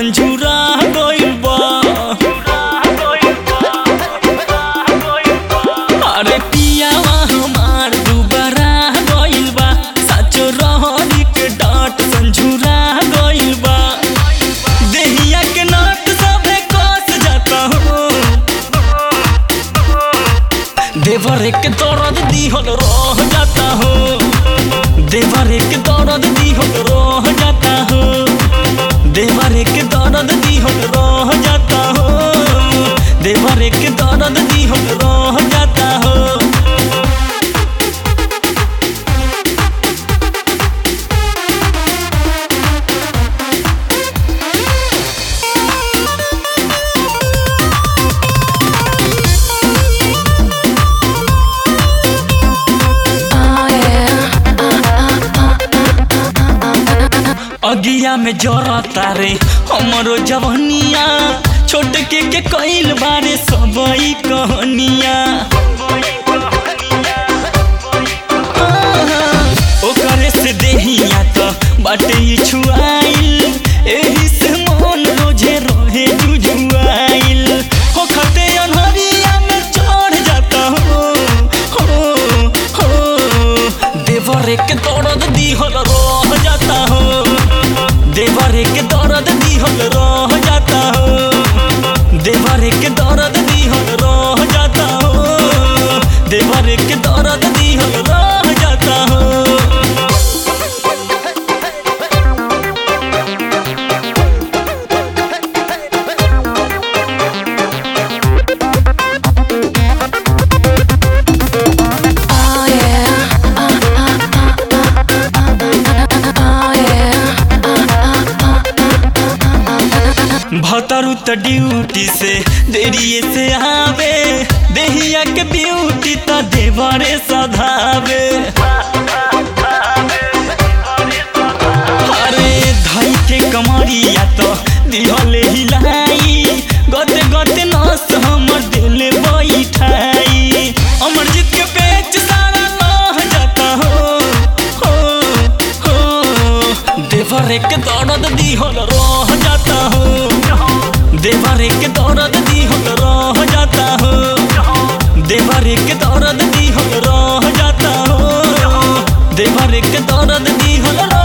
संझुरा गइल बा अरे पियावा हमार दुबारा गइल बा साचो रहरी के डांट संझुरा गइल बा देहिया के नाट सबे कस जाता हो देवर के दर्द दिहल रह जाता हो देवर के दर्द दिहल रह जाता हो देवर के दर्द दिहल रह जाता हो देवर के दर्द दिहल रह जाता हो अगिया में जरता रे हमरो जवनिया छोट के के कइल बारे सबई कहनिया ओकरे से देहिया तो बाटे ई छुआइल एही से मन रोजे रहे जुजुआइल हो खते अनहरिया में चढ़ जाता हो हो हो देवर के दर्द दिहल रह जाता हो देवर के दर्द दिहल रह जाता हो देवर के दर्द दिहल रह जाता हो देवर के दर्द दिहल रह जाता हो Oh yeah. Oh yeah. भतरू त ड्यूटी से देरिए से आवे देहिया के ब्यूटी त देवरे सधावे अरे धई के कमरिया तो दिहले हिलाई गते गते नस हमर दिल बैठाई अमरजीत के पेच सारा लह जाता हो हो हो देवर के दर्द दिहल रह जाता हो देवर के दर्द दिहल रह जाता हो देवर के दर्द दिहल रह जाता हो देवर के दर्द दिहल रह